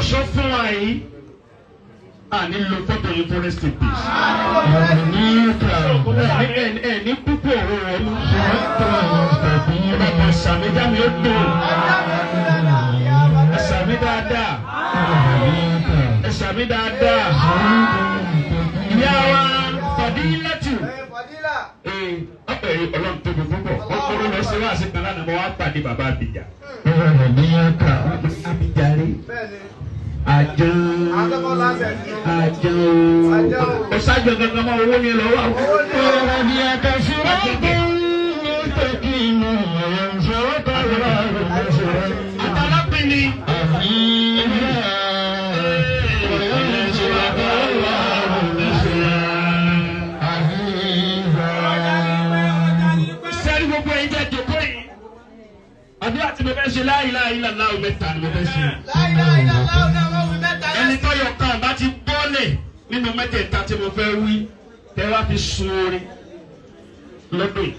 sọ fún wa yìí a ní lo fọ́tò yìí for rest in peace. ẹ ẹ ní púpọ̀ ọ̀rọ̀ rẹ ló ṣe é tó ọ̀pọ̀ sàmìdá mi ó dùn ẹ sàmì dáadáa ẹ sàmì dáadáa ìyá wa Fadilatu ee ọ̀pẹ̀rẹ̀ ọlọ́run tóbi púpọ̀ ọkùnrin lọ sí wáàsí kan lánàá mo wá pàdé bàbá Abidjan. Abidjan rí àjọ àjọ ọ̀sájọ gangan máa owó ni lọ́wọ́ àwọn. ọ̀rọ̀ bí akásùrọ̀ tó ń tẹ̀kí inú ọ̀rọ̀ ìṣòro tààrà rẹ̀ lọ́sọ̀rọ̀. àtàlápín ni. sẹ́ni gbogbo ẹ̀yin jẹ́ jòkó yìí. àdúrà tí mo fẹ́ ṣe la ilaha illallah mẹ́ta ni mo fẹ́ ṣe. ẹni tó yọ kan bá ti bọ́lẹ̀ nínú mẹ́tẹ̀ẹ̀ta tí mo fẹ́ wí tẹ́ wá fi sun orin lọ́dún yìí.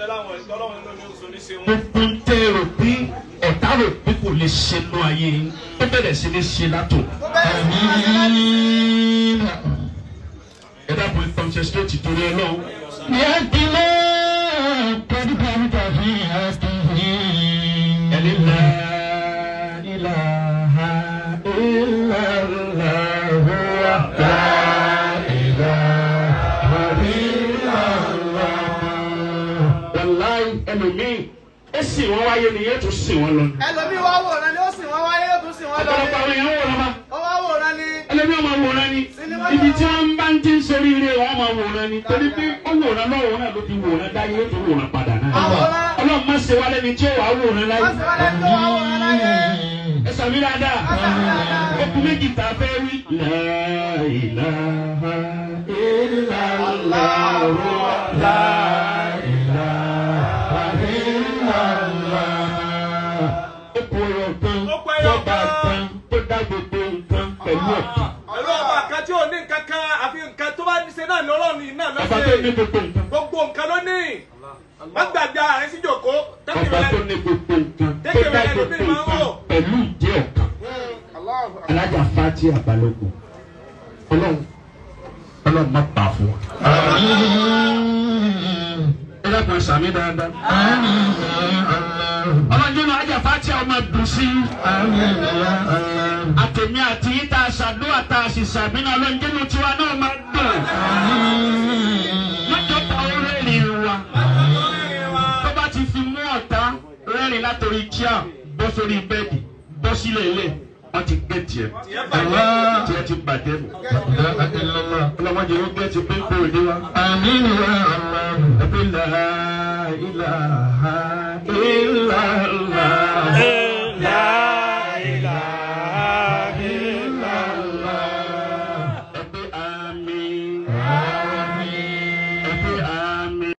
gbogbo ń tẹ́ rò bí ọ̀tá rò bí kò lè ṣe nú ayé yín ó bẹ̀rẹ̀ sí ní ṣe látò. ẹ dábòó concentrate torí ọlọ́run. ẹni la ilaha illallah. wàláyé ẹlòmíì ẹ sì wọn wáyé ni yẹn tún sì wọn lọ. ẹlòmíì wá wòran ni ó sì wọ́n wáyé ó tún sì wọ́n lọ ọ̀pọ̀lọpọ̀ àwọn èèyàn wò lọ́ba. ó wá wòran ni ẹlẹ́bí ọmọ wòran ni ibi tí wọ́n bá ń ti ń sori ire wọn máa wòran ni torí pé ó wòran lọ́wọ́ náà ló fi wòran dáyé ó tún wòran padà náà. àwòrán ọlọ́run má ṣe wálé ni tí ó wàá wòran láyé. wọ́n sì wọ́n lẹ́ni tó wá wòran láyé ẹ sàmì dáadáa okùn méjì tá a fẹ́ wí. La ilaha illallah la ilaha illallah. okùn ọ̀rọ̀ kan Okùn ẹyọ tọ́ba kan. kan tó dá gbogbo nǹkan pẹ̀lú ọ̀kan. Pẹ̀lú ọba kan tí ò ní nǹkan kan àfi nǹkan tó bá ṣe náà ní ọlọ́run yìí náà ọba tó ní lọ́sẹ̀. gbogbo nǹkan. Gbogbo nǹkan ló ní. Wọ́n gbàgbé ààrẹ sí jòkó. ọba tó ní gbogbo nǹkan tó Tẹ́kẹ̀ dá rẹ̀ gbogbo lómi máa ń nǹkan wò. pẹ̀lú ìdí ọ̀kan. alájà fati àbálòkù ọlọ́run ọlọ́run má pa fún wa. ẹ dákun sàmì dáadáa. ọlọ́jọ́ náà alájà fati ọmọ dùn sí i. àtẹ̀mí àti yín tá a ṣàdúrà tá a sì sàmì náà ọlọ́jọ́ náà tiwa náà máa dùn. lọ́jọ́ ta ó rẹ́rìn wa tó bá ti fi mú ọ̀tá rẹ́rìn látòrí kíá bọ́ sórí bẹ́ẹ̀dì bọ́ sílẹ̀ ilé wọ́n ti gbé tiẹ̀ tiẹ̀ ti bàjẹ́ nù. ọlọ́mọdé ó gbé ti pín kó ìdí wa. ẹbí la ilaha